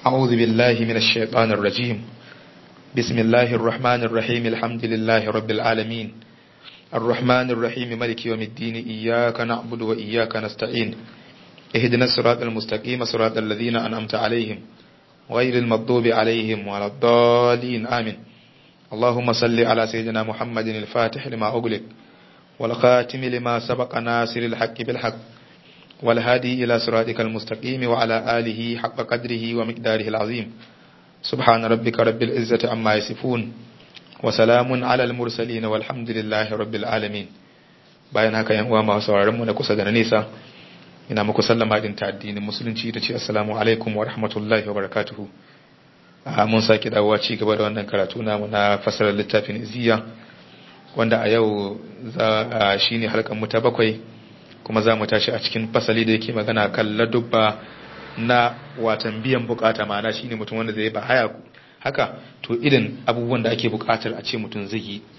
أعوذ بالله من الشيطان الرجيم بسم الله الرحمن الرحيم الحمد لله رب العالمين الرحمن الرحيم ملك يوم الدين إياك نعبد وإياك نستعين اهدنا الصراط المستقيم صراط الذين أنعمت عليهم غير المغضوب عليهم ولا الضالين آمين اللهم صل على سيدنا محمد الفاتح لما أغلق والخاتم لما سبق ناصر الحق بالحق والهادي إلى صراطك المستقيم وعلى آله حق قدره ومقداره العظيم سبحان ربك رب العزة عما يصفون وسلام على المرسلين والحمد لله رب العالمين bayan haka yan uwa masu sauraron mu na kusa da na nesa ina muku sallama din ta addinin musulunci da ce assalamu alaikum wa rahmatullahi wa barakatuhu mun sake dawowa ci gaba da wannan karatu namu na fasarar littafin iziya wanda a yau za shine halkan mu ta bakwai kuma za mu tashi a cikin fasali da yake magana kan ladubba na watan biyan bukata ma'ana shine mutum wanda zai ba haya haka to irin abubuwan da ake bukatar a ce mutum zai yi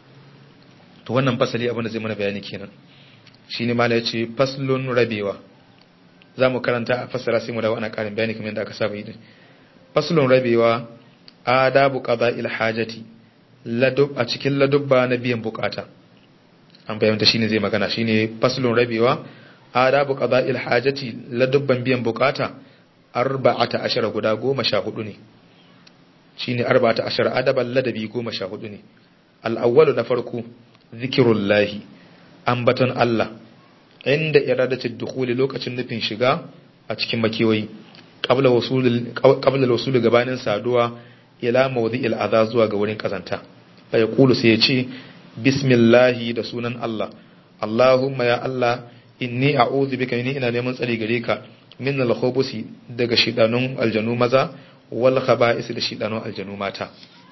to wannan fasali abin da zai mana bayani kenan shine mala yace faslun rabewa za mu karanta a fassara sai mu dawo ana karin bayani kamar yadda aka saba yi faslun rabewa adabu qada'il hajati ladub a cikin ladubba na biyan bukata an bayyanta shine zai magana shine faslun rabewa adabu qada'il hajati ladubban biyan bukata arba'ata ashara guda goma sha hudu ne shine arba'ata ashara adaban ladabi goma sha hudu ne al-awwalu na farko zikirullahi ambaton Allah inda iradatul dukhuli lokacin nufin shiga a cikin makiwayi qabla wasul qabla wasul gabanin saduwa ila mawdi'il adha zuwa ga wurin kazanta fa yaqulu sai ya ce bismillahi da sunan Allah Allahumma ya Allah inni a'udhu bika ni ina neman tsari gare ka min al-khubusi daga shidanun aljanu maza wal khaba'is da shidanun aljanu mata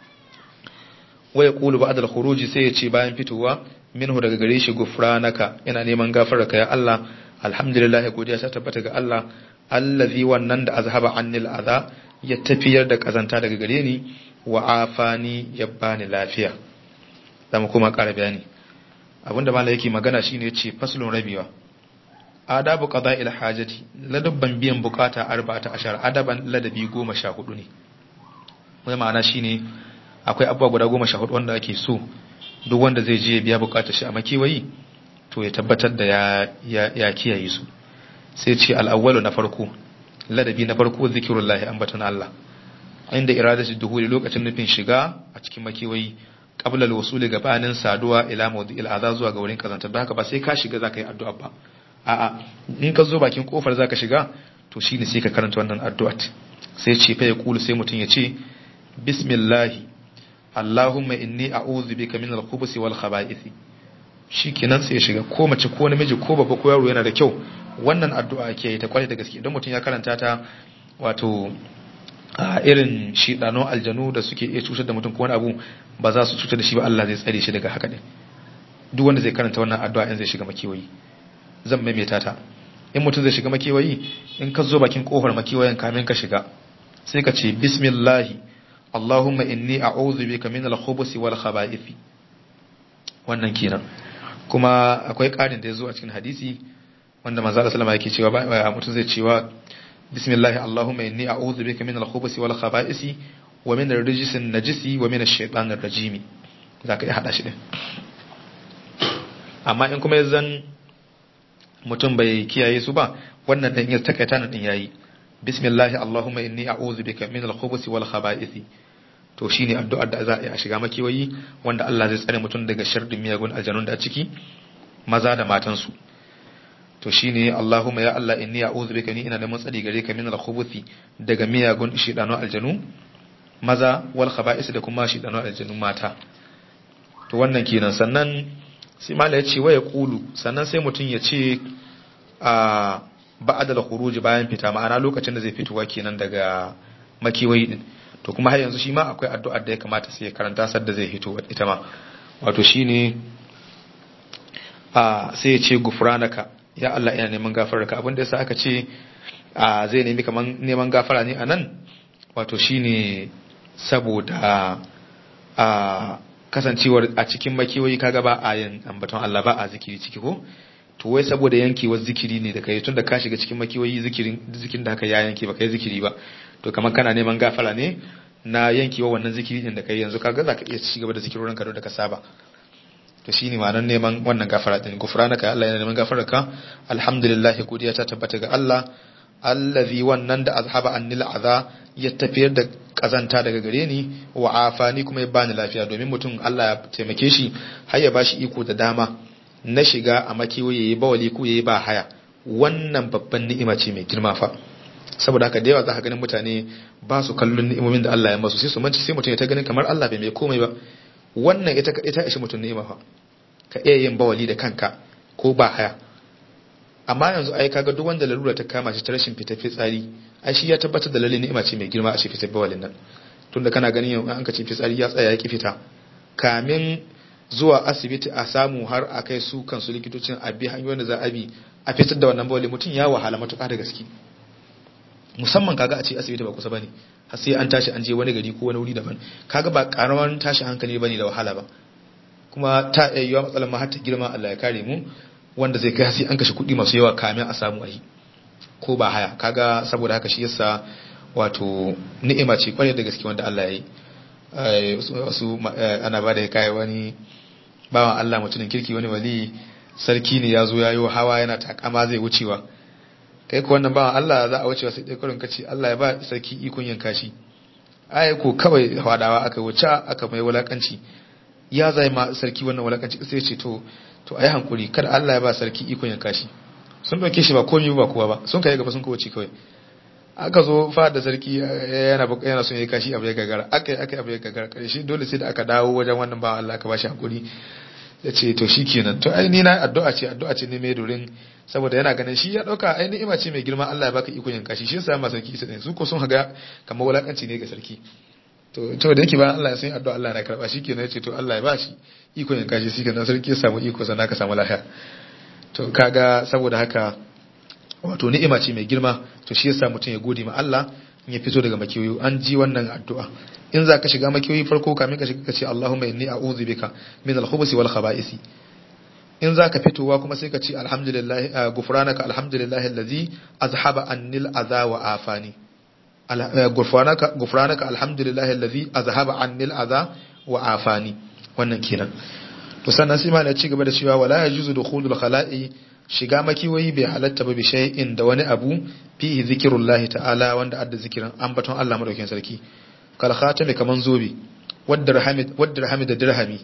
wa yaqulu ba'da al-khuruji sai ya ce bayan fitowa minhu daga gare shi gufranaka ina neman gafararka ya Allah alhamdulillah ya godiya ta tabbata ga Allah allazi wannan da azhaba annil adha ya tafiyar da kazanta daga gare ni wa afani ya bani lafiya zamu kuma ƙara bayani abinda malai yake magana shine yace faslun rabiwa adabu qada'il hajati ladabban biyan bukata arba'ata ashar adaban ladabi goma sha hudu ne wai ma'ana shine akwai abubuwa guda goma sha hudu wanda ake so duk wanda zai je ya biya bukatar shi a makewayi to ya tabbatar da ya ya kiyaye su sai ce al-awwalu na farko ladabi na farko zikirullahi ambaton Allah inda iradatu duhuli lokacin nufin shiga a cikin makewayi qabla al-wusul gabanin saduwa ila mawdi'il adha zuwa ga wurin kazantar da haka ba sai ka shiga zaka yi addu'a ba a'a in ka zo bakin kofar zaka shiga to shine sai ka karanta wannan addu'a sai ce fa ya kulu sai mutun ya ce bismillah Allahumma inni a'udhu bika min al-khubuthi wal khaba'ith shikenan sai ya shiga ko mace ko namiji ko babba ko yaro yana da kyau wannan addu'a ake yi ta kware da gaske don mutum ya karanta ta wato a irin shidano aljanu da suke iya cutar da mutum ko wani abu ba za su cutar da shi ba Allah zai tsare shi daga haka ne duk wanda zai karanta wannan addu'a in zai shiga makewayi zan maimaita ta in mutum zai shiga makewayi in ka zo bakin kofar makewayin kamin ka shiga sai ka ce bismillahi Allahumma inni a'udhu bika min al-khubuthi wal khaba'ith wannan kenan kuma akwai ƙarin da ya zo a cikin hadisi wanda manzo Allah sallama yake cewa ba mutum zai cewa bismillahi Allahumma inni a'udhu bika min al-khubuthi wal khaba'ith wa min ar-rijsi an-najisi wa min ash-shaytan ar-rajim zaka iya hada shi din amma in kuma yanzan mutum bai kiyaye su ba wannan dan ya takaita nan din yayi bismillahi allahumma inni a'udhu bika min al-khubuthi wal khaba'ith to shine addu'ar da za a yi a shiga makiwayi wanda Allah zai tsare mutum daga sharrin miyagun aljanun da a ciki maza da matan su to shine allahumma ya Allah inni a'udhu bika ni ina neman tsari gare ka min al-khubuthi daga miyagun shidanu aljanu maza wal khaba'ith da kuma shidanu aljanu mata to wannan kenan sannan sai mala ya ce waya kulu sannan sai mutum ya ce a ba'ada da khuruji bayan fita ma'ana lokacin da zai fitowa kenan daga makiwayi din to kuma har yanzu shi ma akwai addu'ar da ya kamata sai ya karanta sar da zai fito ita ma wato shine a sai ya ce gufranaka ya Allah ina neman gafararka abin da yasa aka ce a zai nemi kaman neman gafara ne anan wato shine saboda a kasancewar a cikin makiyoyi kaga ba a yin ambaton Allah ba a zikiri ciki ko to wai saboda yankewar zikiri ne da kai tunda ka shiga cikin makiyoyi zikirin zikirin da haka ya yanke ba kai zikiri ba to kamar kana neman gafara ne na yankewa wannan zikiri din da kai yanzu kaga zaka iya ci gaba da zikirorin ka da ka saba to shine ma'anar neman wannan gafara din gufranaka Allah yana neman gafararka alhamdulillah godiya ta tabbata ga Allah allazi wannan da azhaba annil adha ya tafiyar da kazanta daga gare ni wa afani kuma ya bani lafiya domin mutum Allah ya taimake shi har ya bashi iko da dama na shiga a makiwo yayi bawali ko yayi ba haya wannan babban ni'ima ce mai girma fa saboda haka da yawa za ka ganin mutane ba su kallon ni'imomin da Allah ya masu sai su manci sai mutum ya ta ganin kamar Allah bai mai komai ba wannan ita ita ishi mutum ni'ima fa ka iya yin bawali da kanka ko ba haya amma yanzu ai kaga duk wanda lalura ta kama shi ta rashin fita fitsari ai shi ya tabbatar da lalle ni'ima ce mai girma a shi fitar bawalin nan tunda kana ganin yau an ka ce fitsari ya tsaya ya ki fita kamin zuwa asibiti a samu har a kai su kansu likitocin a bi hanyoyin da za a bi a fitar da wannan bawali mutum ya wahala matuƙa da gaske musamman kaga a ce asibiti ba kusa bane har sai an tashi an je wani gari ko wani wuri daban kaga ba karaman tashi hankali bane da wahala ba kuma ta iya yiwa matsalar ma har ta girma Allah ya kare mu wanda zai kai sai an kashe kuɗi masu yawa kamin a samu ayi ko ba haya kaga saboda haka shi yasa wato ni'ima ce kwarai da gaske wanda Allah ya yi wasu ana ba da kai wani bawan Allah mutumin kirki wani wali sarki ne ya zo ya yi hawa yana takama zai wucewa kai ko wannan bawan Allah za a wucewa sai dai kurin kace Allah ya ba sarki ikon yanka shi ai ko kawai hawadawa aka wuce aka mai wulakanci ya zai ma sarki wannan wulakanci sai ce to to ayi hankuri kada Allah ya ba sarki ikon yanka shi sun dauke shi ba komai ba kowa ba sun kai gaba sun kawace kawai aka zo fa da sarki yana yana son yayi kashi abu ya gagara aka yi aka yi abu ya gagara karshe dole sai da aka dawo wajen wannan bawan Allah aka ba shi hankuri ya ce to shi kenan to ai ni na addu'a ce addu'a ce ne mai dorin saboda yana ganin shi ya dauka ai ni'ima ce mai girma Allah ya baka ikon yanka shi shi yasa ma sarki sai su ko sun haga kamar wulakanci ne ga sarki to to da yake ba Allah ya san addu'a Allah na karba shi kenan ya ce to Allah ya ba shi ikon yanka shi shi kenan sarki ya samu iko sannan ka samu lafiya to kaga saboda haka wato ni'ima ce mai girma to shi yasa mutum ya gode ma Allah in ya fito daga makiyoyi an ji wannan addu'a in za ka shiga makiyoyi farko kamin ka shiga ka ce Allahumma inni a'udhu bika min al-khubuthi wal khaba'isi in za ka fitowa kuma sai ka ce alhamdulillah gufranaka alhamdulillah allazi azhaba annil adha wa afani gufranaka gufranaka alhamdulillah allazi azhaba annil adha wa afani wannan kenan to sannan sai ma ya ci gaba da cewa wala yajuzu dukhulul khala'i shiga makiwayi bai halatta ba bi shay'in da wani abu fihi zikrullahi ta'ala wanda adda zikirin ambaton Allah madaukakin sarki kal khatami kaman zobe wadda rahamid wadda rahamid da dirhami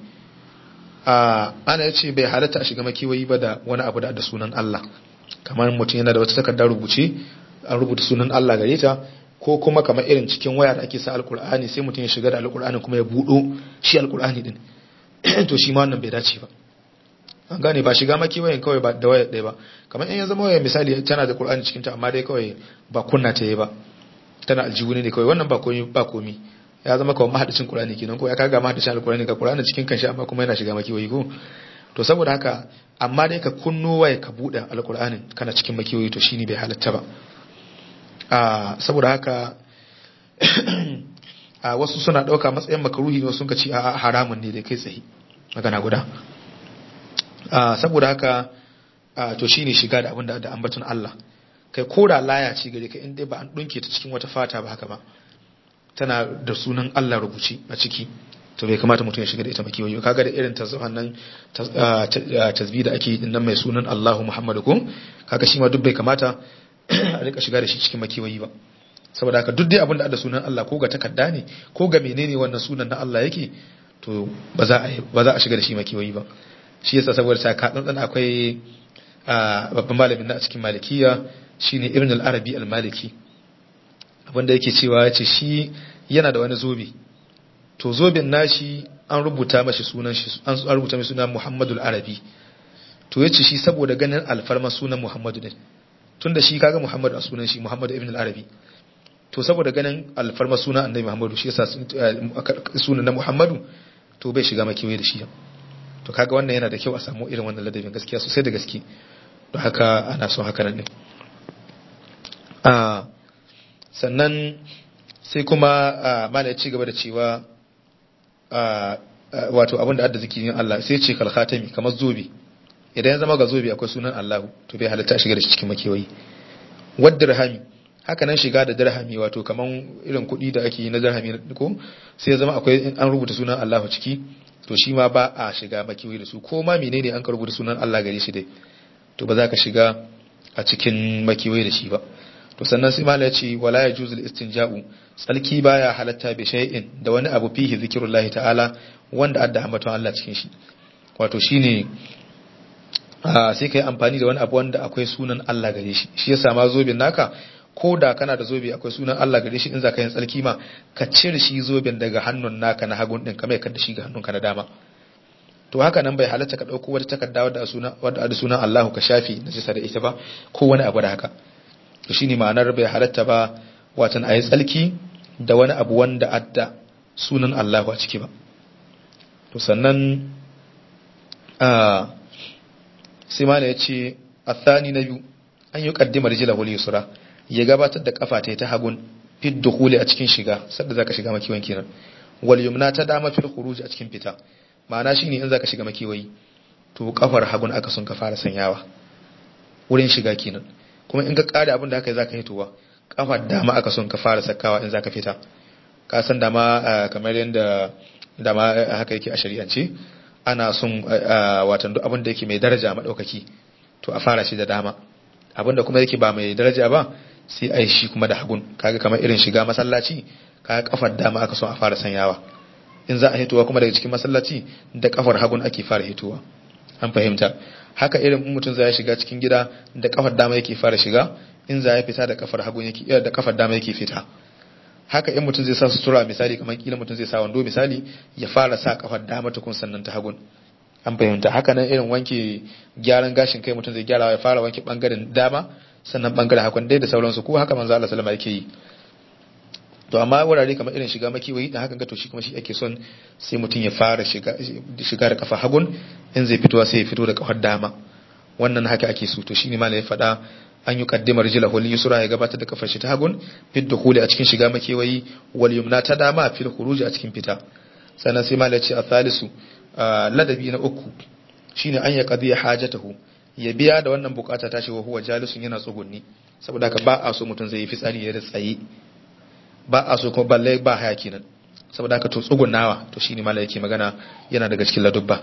a ana yace bai halatta a shiga makiwayi ba da wani abu da adda sunan Allah kamar mutum yana da wata takarda rubuce an rubuta sunan Allah gare ta ko kuma kamar irin cikin waya da ake sa alkur'ani sai mutum ya shiga da alkur'ani kuma ya budo shi alkur'ani din to shi ma wannan bai dace ba an gane ba shiga makiwayin kawai ba da waya ɗaya ba kamar in ya zama waya misali tana da Qur'ani cikin ta amma dai kawai ba kunna ta yi ba tana aljihu ne kawai wannan ba komi ba komi ya zama kawai mahadicin Qur'ani kenan ko ya kaga mahadicin alqur'ani ga Qur'ani cikin kanshi amma kuma yana shiga makiwayi ko to saboda haka amma dai ka kunno waya ka bude alqur'anin kana cikin makiwayi to shine bai halatta ba a saboda haka a wasu suna dauka matsayin makaruhi ne sun ka ci a haramun ne da kai tsaye magana guda saboda haka to shine shiga da abin da ambaton Allah kai ko da laya ce gare ka inda ba an dunke ta cikin wata fata ba haka ba tana da sunan Allah rubuci a ciki to bai kamata mutum ya shiga da ita makiyoyi kaga da irin tasbihan nan tasbih da ake yi nan mai sunan Allahu Muhammadu ko kaga shi ma duk bai kamata a rika shiga da shi cikin makiyoyi ba saboda haka duk dai abin da da sunan Allah ko ga takarda ne ko ga menene wannan sunan na Allah yake to ba za a ba za a shiga da shi makiyoyi ba shi yasa saboda ta ka tsantsan akwai babban malamin na a cikin malikiya shine ibn al-arabi al-maliki abinda yake cewa yace shi yana da wani zobe to zoben nashi an rubuta mashi sunan shi an rubuta mai sunan Muhammadul Arabi to yace shi saboda ganin alfarma sunan Muhammadu din tunda shi kaga Muhammadu a sunan shi Muhammadu ibn al-Arabi to saboda ganin alfarma sunan Annabi Muhammadu shi yasa sunan na Muhammadu to bai shiga makiwaye da shi to kaga wannan yana da kyau a samu irin wannan ladabin gaskiya sosai da gaske don haka ana son haka nan ne sannan sai kuma mala ya ci gaba da cewa wato abinda adda zikirin Allah sai ce kalkhatami kamar zobe idan ya zama ga zobe akwai sunan Allahu to bai halatta shiga da shi cikin makewayi wadda rahami haka nan shiga da dirhami wato kaman irin kuɗi da ake yi na dirhami ko sai ya zama akwai an rubuta sunan Allahu ciki to shi ma ba a shiga makiwayi da su ko ma menene an ka rubuta sunan Allah gare shi dai to ba za ka shiga a cikin makiwayi da shi ba to sannan sai mala ya ce wala ya juzul istinja'u tsalki baya halatta bi shay'in da wani abu fihi zikrullahi ta'ala wanda adda ambaton Allah cikin shi wato shine sai kai amfani da wani abu wanda akwai sunan Allah gare shi shi yasa ma zobin naka ko da kana da zobe akwai sunan Allah gare shi in za ka yin tsalki ma ka cire shi zoben daga hannun naka na hagun din kamar yadda shi ga hannunka na dama to haka nan bai halatta ka dauko wata takarda wadda suna wadda da sunan Allahu ka shafi na jisa da ita ba ko wani abu da haka to shine ma'anar bai halatta ba watan ayi tsalki da wani abu wanda adda sunan Allahu a ciki ba to sannan a sai mana ya ce athani na biyu an yi kaddima rijila wal yusra ya gabatar da kafa ta ta hagun fid dukhuli a cikin shiga sadda zaka shiga makiwan kenan wal yumna ta dama fil khuruj a cikin fita ma'ana shine in zaka shiga makiwayi to kafar hagun aka sun ka fara sanyawa wurin shiga kenan kuma in ka kare abin da haka zaka hitowa kafar dama aka son ka fara sakawa in zaka fita ka san dama kamar yadda dama haka yake a shari'ance ana son watan duk abin da yake mai daraja madaukaki to a fara shi da dama abin da kuma yake ba mai daraja ba sai a yi shi kuma da hagun kaga kamar irin shiga masallaci kaga kafar dama aka son a fara sanyawa in za a hitowa kuma daga cikin masallaci da kafar hagun ake fara hitowa an fahimta haka irin mutum zai shiga cikin gida da kafar dama yake fara shiga in za ya fita da kafar hagun yake da kafar dama yake fita haka in mutum zai sa sutura misali kamar kila mutum zai sa wando misali ya fara sa kafar dama tukun sannan ta hagun an fahimta haka nan irin wanke gyaran gashin kai mutum zai gyara ya fara wanke bangaren dama sannan bangaren hagun dai da sauransu ko haka manzo Allah sallama yake yi to amma wurare kamar irin shiga makiwayi da hakan ga to shi kuma shi ake son sai mutum ya fara shiga shiga da kafa hagun in zai fitowa sai ya fito da kafar dama wannan haka ake so to shine malai ya faɗa an yi kaddimar jila hul yusra ya gabatar da kafar shi ta hagun fid dukhuli a cikin shiga makewayi wal yumna ta dama fil khuruj a cikin fita sannan sai malai ce a thalisu ladabi na uku shine an ya qadi hajatahu ya biya da wannan bukata tashi wa huwa jalisun yana tsugunni saboda haka ba a so mutum zai yi fitsari ya da tsaye ba a so kuma balle ba haya kenan saboda haka to tsugunnawa to shine malai yake magana yana daga cikin ladubba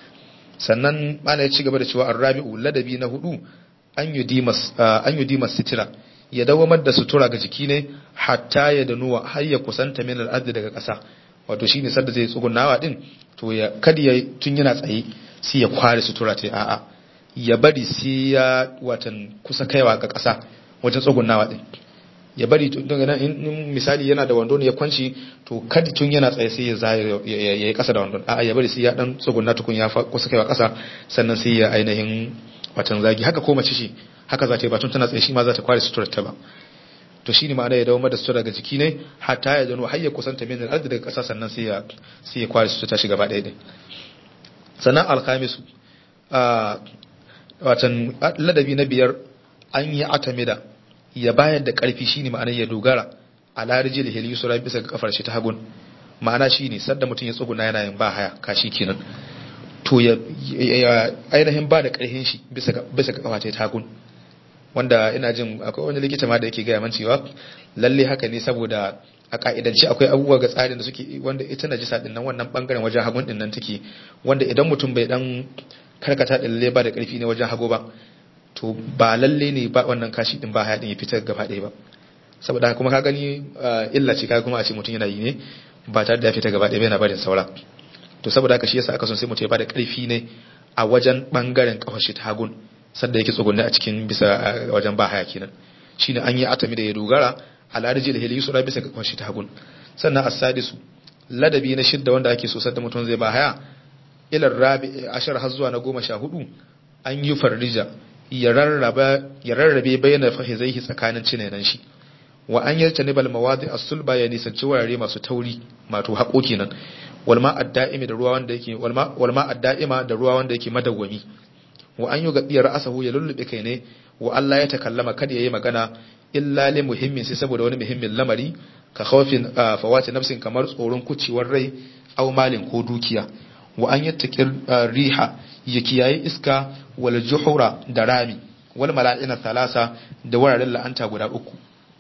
sannan malai ya ci gaba da cewa arrabi'u ladabi na hudu an yi dimas sitira ya dawamar da sutura ga jiki ne hatta ya danuwa har ya kusanta min al'adu daga ƙasa wato shine sadda zai tsugunawa din to ya kada ya tun yana tsaye sai ya kware sutura ta a'a ya bari sai ya watan kusa kaiwa ga ƙasa wajen tsugunawa din ya bari daga nan in misali yana da wando ne ya kwanci to kada tun yana tsaye sai ya zaya ya yi ƙasa da wandon a'a ya bari sai ya dan tsuguna tukun ya kusa kaiwa ƙasa sannan sai ya ainihin watan zagi haka ko mace shi haka za ta yi batun tana tsaye shi ma za ta kware suturar ta ba to shine ma'ana ya dawo da sutura daga jiki ne hatta ya dano har ya kusanta min al daga ƙasa sannan sai ya sai ya kware sutura ta shi gaba ɗaya din sannan alkhamisu a watan ladabi na biyar an yi atamida ya bayar da ƙarfi shine ma'ana ya dogara a larijil hil yusra bisa ga kafar shi ta hagun ma'ana shine sadda mutum ya tsuguna yana yin ba haya kashi kenan to ya ainihin ba da ƙarfin shi bisa ga kafa ta hagun wanda ina jin akwai wani likita ma da yake gaya man cewa lalle haka ne saboda a ka'idance akwai abubuwa ga tsarin da suke wanda ita najisa din nan wannan bangaren wajen hagun din nan take wanda idan mutum bai dan karkata da lalle ba da ƙarfi ne wajen hago ba to ba lalle ne ba wannan kashi din ba haya din ya fitar gaba ɗaya ba saboda kuma ka gani illa ce ka kuma a ce mutum yana yi ne ba tare da ya fita gaba ɗaya yana barin saura to saboda haka shi yasa aka son sai mutum ya bada karfi ne a wajen bangaren kafar shi ta hagun sanda yake tsugunne a cikin bisa wajen ba haya kenan shine an yi atami da ya dogara ala rijil hil yusra bisa ga kafar shi ta hagun sannan as-sadisu ladabi na shidda wanda ake so sadda mutum zai ba haya ila rabi ashar har zuwa na goma sha hudu an yi farrija ya rarraba ya rarrabe bayyana fahizaihi tsakanin cinenan shi wa an yarta nibal mawadi as-sulba ya nisanci wurare masu tauri mato haƙo kenan walma adda'imi da ruwa wanda yake walma adda'ima da ruwa wanda yake madawwami wa an yuga biyar asahu ya lullube kai ne wa Allah ya takallama kada yayi magana illa li muhimmin sai saboda wani muhimmin lamari ka khawfin fawati nafsin kamar tsoron kucewar rai aw malin ko dukiya wa an yattaqi riha ya kiyaye iska wal juhura da rami wal mala'ina thalasa da wuraren la'anta guda uku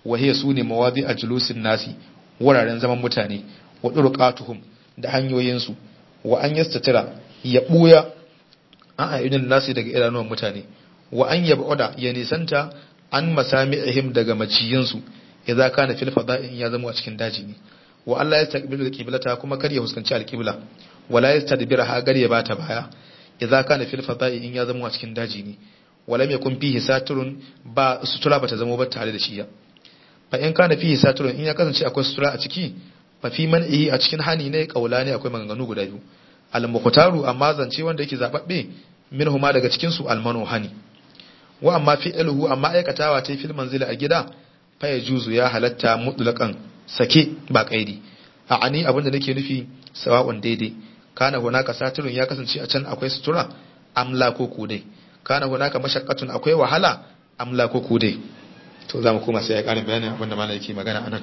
wa hiya sune mawadi ajlusin nasi wuraren zaman mutane wa durqatuhum da hanyoyin su wa an yastatira ya buya an ayyudin nasi daga idanuwan mutane wa an yab'uda ya nisanta an masami'ihim daga maciyinsu idza kana fil fada'in ya zama a cikin daji ne wa Allah ya taqbilu al-qiblata kuma kar ya huskanci al-qibla wala yastadbiraha gar ya bata baya idza kana fil fada'i in ya zama a cikin daji ne wala yakun fihi saturun ba sutura bata zama ba tare da shi ya fa in kana fihi saturun in ya kasance akwai sutura a ciki fa fi man'ihi a cikin hani ne kaula ne akwai maganganu guda biyu al-muqtaru amma zance wanda yake zababbe minhuma daga cikin su al-manu hani wa amma fi'luhu amma aikatawa ta fil manzila a gida fa yajuzu ya halatta mutlaqan sake ba kaidi a ani abinda nake nufi sawa'un daidai kana hunaka satirun ya kasance a can akwai sutura amla ko kudai kana hunaka mashaqqatun akwai wahala amla ko kudai to zamu koma sai ya karin bayanin abinda malai yake magana anan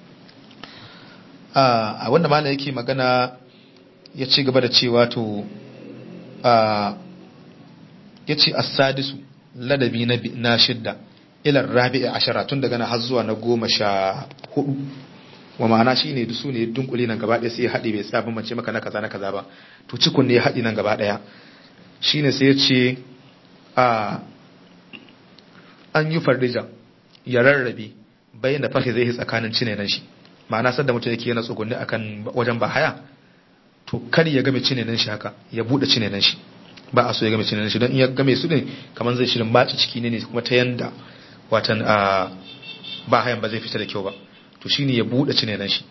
a wanda malai yake magana ya ci gaba da cewa to a yace as-sadisu ladabi na shidda ilar rabi'a ashara tun daga na har zuwa na goma sha hudu wa ma'ana shi ne su ne dunkule nan gaba ɗaya sai ya haɗe bai tsaya mace maka na kaza na kaza ba to cikun ne ya haɗe nan gaba ɗaya shi ne sai ya ce a an yi farrija ya rarrabe bayan da fahi zai yi tsakanin cine nan shi ma'ana sadda mutum yake yana tsugunni akan wajen ba haya to kar ya game cine nan shi haka ya buɗe cine nan shi ba a so ya game cine nan shi don in ya game su ne kamar zai shirin baci ciki ne ne kuma ta yanda watan a ba hayan ba zai fita da kyau ba to shine ya bude cinenan shi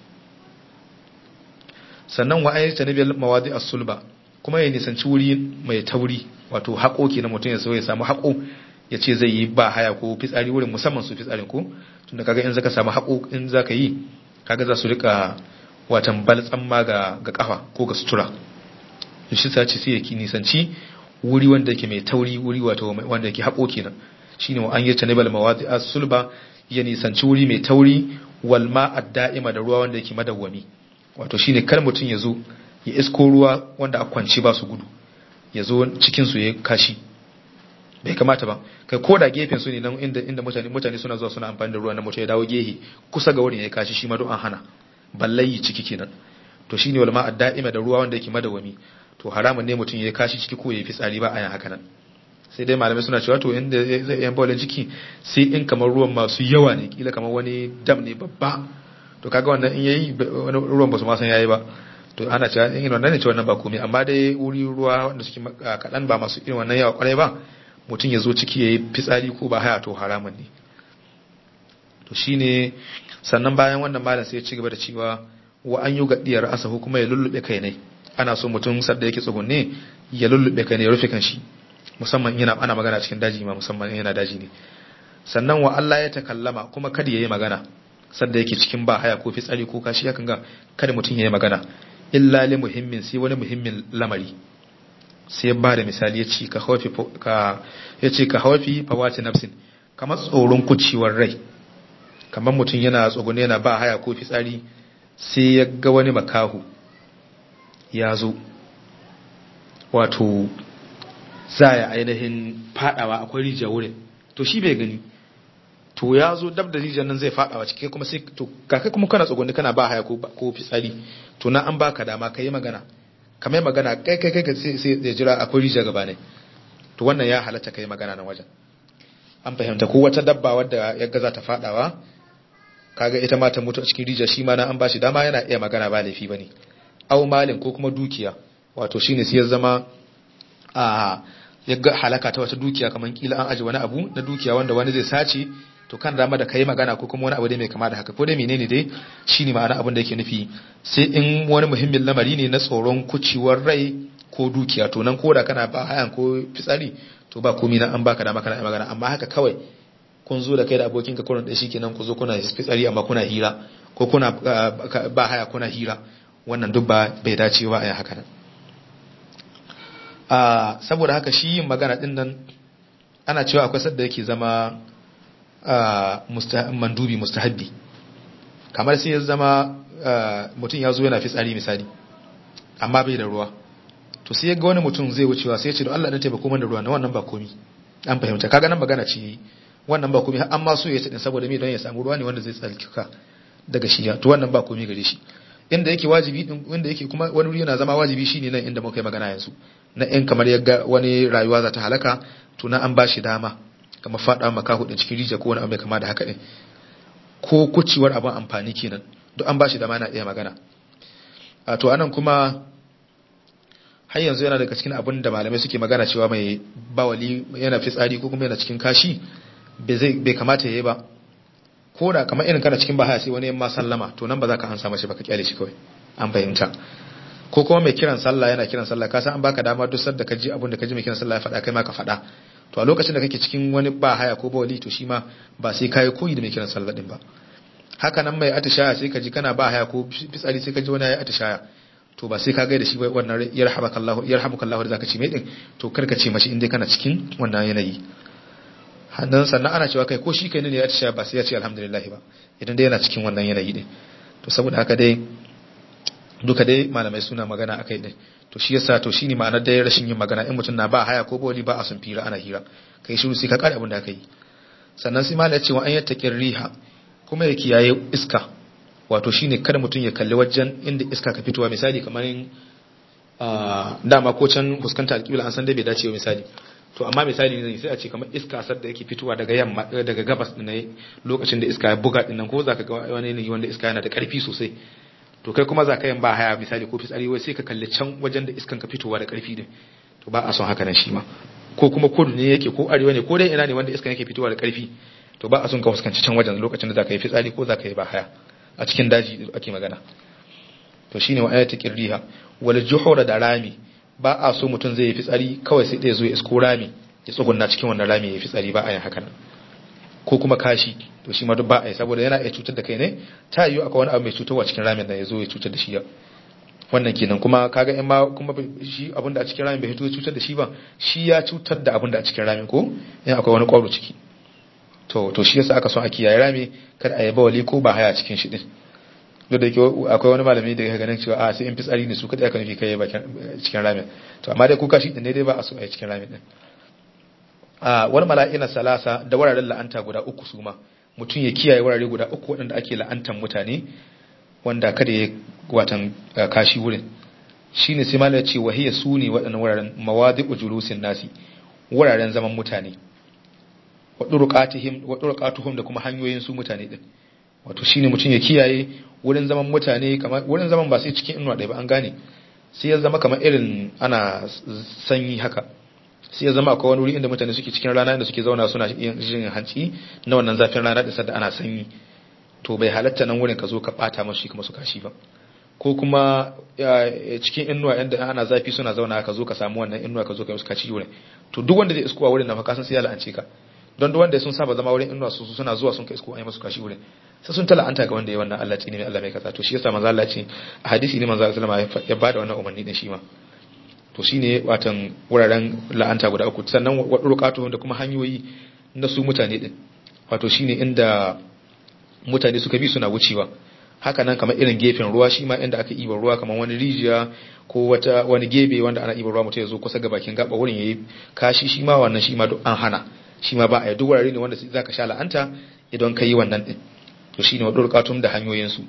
sannan wa ayyata nabil mawadi as-sulba kuma ya nisanci wuri mai tauri wato haƙoƙi na mutum ya so ya samu haƙo ya ce zai yi ba haya ko fitsari wurin musamman su fitsarin ko tunda kaga in zaka samu haƙo in zaka yi kaga za su rika watan baltsan ma ga ga kafa ko ga sutura shi sa ce sai ya nisanci wuri wanda yake mai tauri wuri wato wanda yake haƙo kenan shine wa an yi tanibal mawadi as-sulba ya nisanci wuri mai tauri wal ma'ad da'ima da ruwa wanda yake madawwami wato shine kar mutum ya zo ya isko ruwa wanda a kwanci ba su gudu ya zo cikin su ya kashi bai kamata ba kai ko da gefen su ne nan inda inda mutane mutane suna zuwa suna amfani da ruwa na mutum ya dawo gehe kusa ga wurin ya kashi shi ma don an hana ballayi ciki kenan to shine wal ma'ad da'ima da ruwa wanda yake madawwami to haramun ne mutum ya kashi ciki ko ya fi tsari ba a yin haka nan sai dai malamai suna cewa to inda zai yan bawalin ciki sai in kamar ruwan masu yawa ne kila kamar wani dam ne babba to kaga wannan in yayi wani ruwan ba su ma san yayi ba to ana cewa in wannan ne cewa wannan ba komai amma dai wuri ruwa wanda suke kadan ba masu irin wannan yawa kwarai ba mutum ya zo ciki yayi fitsari ko ba haya to haramun ne to shine sannan bayan wannan malam sai ya ci gaba da cewa wa an yi gaddiyar asahu kuma ya lullube kai ne ana so mutum sadda yake tsugunne ya lullube kai ne ya rufe kan shi musamman yana ana magana cikin daji ma musamman yana daji ne sannan wa Allah ya takallama kuma kada yayi magana sanda yake cikin ba haya ko fitsari ko kashi hakan ga kada mutum yayi magana illa li muhimmin sai wani muhimmin lamari sai ba da misali yace ka hawafi ka yace ka hawafi fawati nafsin kamar tsoron kucewar rai kamar mutum yana tsogune yana ba haya ko fitsari sai ya ga wani makahu ya zo wato za ya ainihin fadawa akwai rijiya wurin to shi bai gani to ya zo dab da rijiyar nan zai fadawa cikin kuma sai to kakai kuma kana tsogon kana ba haya ko fitsari to na an baka dama ka yi magana ka mai magana kai kai kai sai ya jira akwai rijiya gaba ne to wannan ya halatta ka yi magana nan wajen an fahimta ko wata dabba wadda ya gaza ta fadawa kaga ita ma ta mutu a cikin rijiya shi ma na an bashi dama yana iya magana ba laifi bane au malin ko kuma dukiya wato shine sai ya zama a ya ga halaka ta wata dukiya kamar kila an aji wani abu na dukiya wanda wani zai sace to kan dama da kai magana ko kuma wani abu dai mai kama da haka ko dai menene dai shine ma'ana abin da yake nufi sai in wani muhimmin lamari ne na tsoron kuciwar rai ko dukiya to nan ko da kana ba hayan ko fitsari to ba komai na an baka dama kana magana amma haka kawai kun zo da kai da abokinka kurin da shi kenan ku zo kuna fitsari amma kuna hira ko kuna ba haya kuna hira wannan duk ba bai dace ba a yi haka nan saboda haka shi yin magana din nan ana cewa akwai sadda yake zama mandubi mustahabbi kamar sai ya zama mutum ya zo yana fitsari misali amma bai da ruwa to sai ya ga wani mutum zai wucewa sai ya ce da Allah dan taimako man da ruwa na wannan ba komi an fahimta kaga nan magana ce wannan ba komai amma so ya ci din saboda me don ya samu ruwa ne wanda zai tsalkika daga shi to wannan ba komai gare shi inda yake wajibi din wanda yake kuma wani wuri yana zama wajibi shine nan inda muka yi magana yanzu na in kamar yaga wani rayuwa za ta halaka to na an ba shi dama kamar fada maka hudin cikin rijiya ko wani abu mai kama da haka din ko kucewar abin amfani kenan duk an ba shi dama yana iya magana a to anan kuma har yanzu yana daga cikin abin da malamai suke magana cewa mai bawali yana fitsari ko kuma yana cikin kashi bai kamata ya yi ba ko da kamar irin kana cikin bahaya sai wani yamma sallama to nan ba za ka ansa mashi ba ka kyale shi kawai an fahimta ko kuma mai kiran sallah yana kiran sallah ka san an baka dama duk sadda ka ji abin da ka ji mai kiran sallah ya faɗa kai ma ka faɗa to a lokacin da kake cikin wani bahaya ko bawali to shi ma ba sai kai koyi da mai kiran sallah din ba haka nan mai atishaya sai ka ji kana bahaya ko fitsari sai ka ji wani ya atishaya to ba sai ka gaida shi wannan yarhamukallahu yarhamukallahu da zaka ci mai din to karka ce mashi inda kana cikin wannan yanayi hannun sannan ana cewa kai ko shi kai ne ya ci ba sai ya ce alhamdulillah ba idan dai yana cikin wannan yanayi din to saboda haka dai duka dai malamai suna magana akai din to shi yasa to shine ma'anar dai rashin yin magana in mutum na ba haya ko boli ba a sun fira ana hira kai shiru sai ka kare abin da aka yi sannan sai malai ya ce wa an yattaqir riha kuma ya kiyaye iska wato shine kada mutum ya kalli wajen inda iska ka fitowa misali kamar dama ko can fuskanta alƙibla an san dai bai dace misali to amma misali ne sai a ce kamar iska sar da yake fitowa daga yamma daga gabas din lokacin da iska ya buga din nan ko zaka ga wani ne wanda iska yana da karfi sosai to kai kuma zaka yin ba haya misali ko fitsari wai sai ka kalli can wajen da iskan ka fitowa da karfi din to ba a son haka nan shi ma ko kuma kudu ne yake ko arewa ne ko dai ina ne wanda iskan yake fitowa da karfi to ba a son ka fuskanci can wajen lokacin da zaka yi fitsari ko zaka yi ba haya a cikin daji ake magana to shine wa ayatu qirriha wal juhura da rami ba a so mutum zai yi fitsari kawai sai ɗaya zo ya isko rami ya tsugunna cikin wannan rami ya yi fitsari ba a yin haka nan ko kuma kashi to shi ma duk ba a yi saboda yana iya cutar da kai ne ta yiwu akwai wani abu mai cutarwa cikin ramin da ya zo ya cutar da shi ya wannan kenan kuma kaga in ma kuma shi abin da a cikin ramin bai fito ya cutar da shi ba shi ya cutar da abin da a cikin ramin ko in akwai wani kwaro ciki to to shi yasa aka son a kiyaye rami kada a yi bawali ko ba haya cikin shi din duk da akwai wani malami da ya ganin cewa a sai in fitsari ne su kadai aka nufi kai bakin cikin ramin to amma dai kuka shi din ne dai ba a so a yi cikin ramin din a wani mala'ina salasa da wuraren la'anta guda uku su ma mutum ya kiyaye wurare guda uku waɗanda ake la'antan mutane wanda kada ya watan kashi wurin shine sai malai ce wahiya su ne waɗannan wuraren mawadi'u julusin nasi wuraren zaman mutane wa durqatuhum da kuma hanyoyin su mutane din wato shine mutum ya kiyaye wurin zaman mutane kamar wurin zaman ba sai cikin inuwa ɗaya ba an gane sai ya zama kamar irin ana sanyi haka sai ya zama akwai wani wuri inda mutane suke cikin rana inda suke zauna suna jin hanci na wannan zafin rana da sadda ana sanyi to bai halatta nan wurin ka zo ka bata masu shi kuma su kashi ba ko kuma cikin inuwa inda ana zafi suna zauna ka zo ka samu wannan inuwa ka zo ka yi musu kashi wurin to duk wanda zai iskowa wurin na fa kasan sai ya la'ance ka don duk wanda sun saba zama wurin inuwa su suna zuwa sun kai isko an yi musu kashi wurin sai sun tala'anta ga wanda ya wannan Allah ne mai Allah mai kaza to shi yasa manzo Allah ce a hadisi ne manzo Allah sallama ya bada wannan umarni din shi ma to shine watan wuraren la'anta guda uku sannan wadurqatu da kuma hanyoyi na su mutane din wato shine inda mutane suka bi suna wucewa haka nan kamar irin gefen ruwa shi ma inda aka iba ruwa kamar wani rijiya ko wata wani gebe wanda ana iba ruwa mutum ya zo kusa ga bakin gaba wurin yayi kashi shi ma wannan shi ma duk an hana shi ma ba a yi duk wurare ne wanda zaka sha la'anta idan ka yi wannan din to shine wa durqatum da hanyoyin su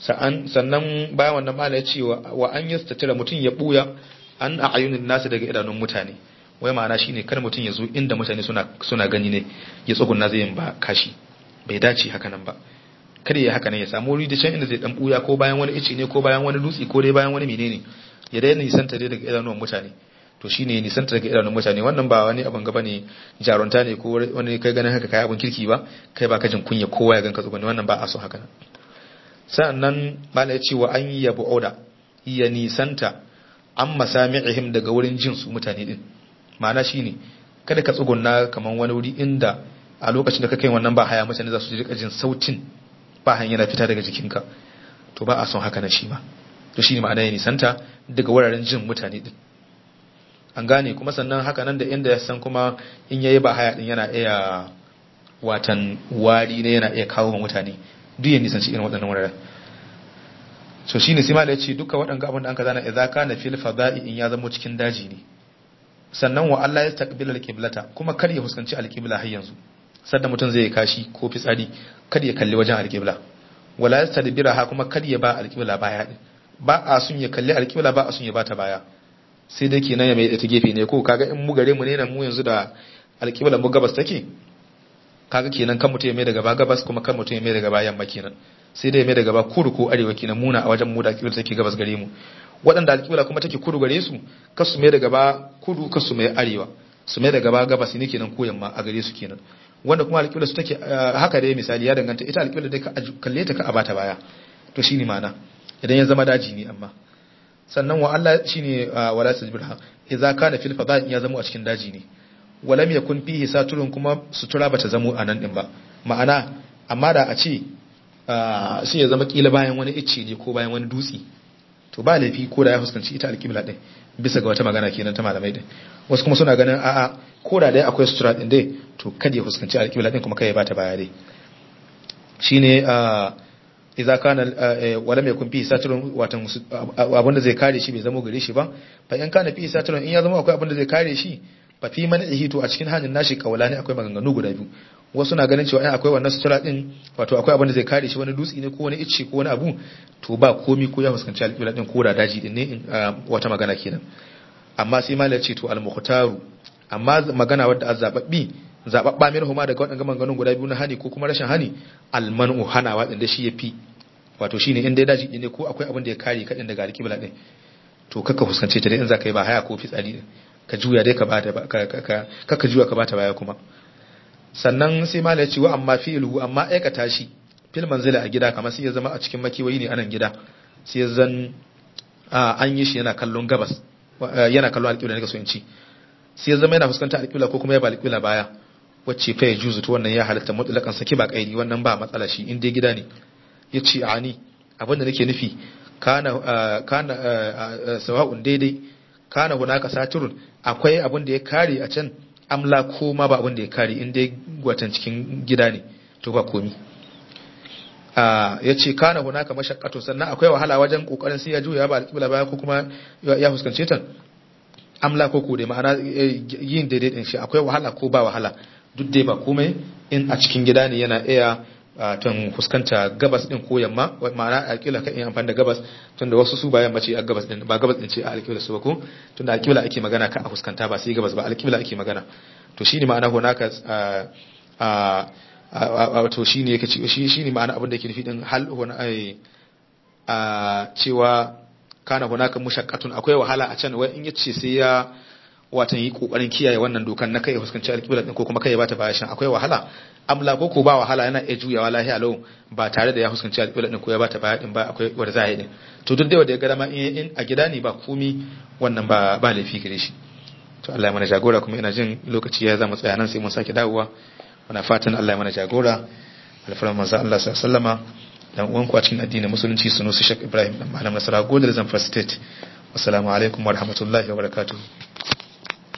sannan bayan wannan mala ya ce wa an yastatira mutum ya buya an a'ayunin nasu daga idanun mutane wai ma'ana shine kar mutum ya zo inda mutane suna suna gani ne ya tsugunna zai yin ba kashi bai dace haka nan ba kada ya haka nan ya samu wuri da can inda zai dan buya ko bayan wani ice ne ko bayan wani dutse ko dai bayan wani menene ya dai nisanta dai daga idanun mutane to shine nisanta daga idanun mutane wannan ba wani abin gaba ne jarunta ne ko wani kai ganin haka kai abin kirki ba kai ba ka jin kunya kowa ya ganka tsugunni wannan ba a so haka nan sa'annan mala ya ce wa an yi yabu oda ya nisanta an masami'ihim daga wurin jin su mutane din ma'ana shine kada ka tsugunna kaman wani wuri inda a lokacin da ka kai wannan ba haya mutane za su rika jin sautin ba hanya yana fita daga jikinka to ba a son haka na shi ma to shine ma'ana ya nisanta daga wuraren jin mutane din an gane kuma sannan haka nan da inda ya san kuma in yayi ba haya din yana iya watan wari ne yana iya kawo mutane duk ya nisanci irin waɗannan wuraren so shine sai malai ya ce duka waɗanga abin da an ka zana idza kana fil fada'i in ya zama cikin daji ne sannan wa Allah ya taqbila al-qiblata kuma kar ya fuskanci al-qibla har yanzu sadda mutum zai kashi ko fitsari kada ya kalli wajen alƙibla wala yastadbiraha kuma kada ya ba alƙibla baya din ba a sun ya kalli alƙibla ba a sun ya bata baya sai dai kenan ya mai da ta gefe ne ko kaga in mu gare mu ne nan mu yanzu da alƙibla mu gabas take kaga kenan kan mutum ya mai da gaba gabas kuma kan mutum ya mai da gaba yamma kenan sai dai ya mai da gaba kudu ko arewa kenan muna a wajen mu da alƙibla take gabas gare mu waɗanda alƙibla kuma take kudu gare su kasu mai da gaba kudu kasu mai arewa su mai da gaba gabas ne kenan ko yamma a gare su kenan wanda kuma alƙibla su take haka dai misali ya danganta ita alƙibla dai ka kalle ta ka abata baya to shine ma'ana idan ya zama daji ne amma sannan wa Allah shine wala tajbirha idza kana fil fada ya zama a cikin daji ne walam yakun fihi saturun kuma sutura bata zamo a nan din ba ma'ana amma da a ce sai ya zama kila bayan wani icce ne ko bayan wani dutse to ba laifi ko da ya fuskanci ita alƙibla din bisa ga wata magana kenan ta malamai din wasu kuma suna ganin a'a ko da dai akwai sutura din dai to kada ya fuskanci alƙibla din kuma kai ya bata baya dai shine idza kana wala mai kun fi satirun watan abinda zai kare shi bai zama gare shi ba fa in kana fi satirun in ya zama akwai abinda zai kare shi fa fi man to a cikin hanyar nashi kawala ne akwai maganganu guda biyu wasu na ganin cewa in akwai wannan sutura din wato akwai abinda zai kare shi wani dutse ne ko wani icce ko wani abu to ba komi ko ya fuskanci alƙibla din ko da daji din ne wata magana kenan amma sai malar ce to al-mukhtaru amma magana wadda azzababbi zababba min huma daga waɗannan maganganun guda biyu na hani ko kuma rashin hani almanu hanawa din da shi yafi wato shine in dai daji ne ko akwai abin da ya kare ka din daga alƙibla din to kaka fuskance ta dai in zaka yi ba haya ko fitsari ka juya dai ka bata ka kaka juya ka bata baya kuma sannan sai malai ce wa amma fi'luhu amma aikata shi fil manzila a gida kamar sai ya zama a cikin makiwayi ne anan gida sai ya zan an yi shi yana kallon gabas yana kallon alƙibla ne ka so in ci sai ya zama yana fuskantar alƙibla ko kuma ya ba alƙibla baya wacce fa ya juzu to wannan ya halatta mutlakan saki ba kairi wannan ba matsala shi in dai gida ne yace ani abin da nake nufi kana kana sawa'un daidai kana hunaka saturun akwai abin da ya kare a can amla ko ma ba abin da ya kare in dai gwatan cikin gida ne to ba komi ya ce kana hunaka mashakkato sannan akwai wahala wajen kokarin sai ya juya ba alƙibla baya ko kuma ya fuskance ta amla ko ko dai ma'ana yin daidai din shi akwai wahala ko ba wahala duk dai ba komai in a cikin gida ne yana iya tun fuskanta gabas din ko yamma ma'ana alƙibla kan iya amfani da gabas tun da wasu su ba yamma ce a gabas din ba gabas din ce a alƙibla su ba ko tun da alƙibla ake magana ka a fuskanta ba sai gabas ba alƙibla ake magana to shine ma'ana hunaka wato shi ne yake shi shi ne ma'ana abin da yake nufi din hal huna ai a cewa kana hunaka mushaqqatun akwai wahala a can wai in yace sai ya watan yi kokarin kiyaye wannan dokan na kai fuskanci alƙibla din ko kuma kai ya bata baya shan akwai wahala amla ko ko ba wahala yana iya juyawa lahiya lau ba tare da ya fuskanci alƙibla din ko ya bata baya din ba akwai wanda za a yi din to duk da wanda ya ga dama in a gida ne ba komi wannan ba ba laifi gare shi to Allah ya mana jagora kuma ina jin lokaci ya zama tsaya nan sai mun sake dawowa muna fatan Allah ya mana jagora alfaran manzo Allah sallama dan uwan ku a cikin addinin musulunci sunusi Sheikh Ibrahim dan malam Nasara Godar Zamfara State assalamu alaikum wa rahmatullahi wa barakatuh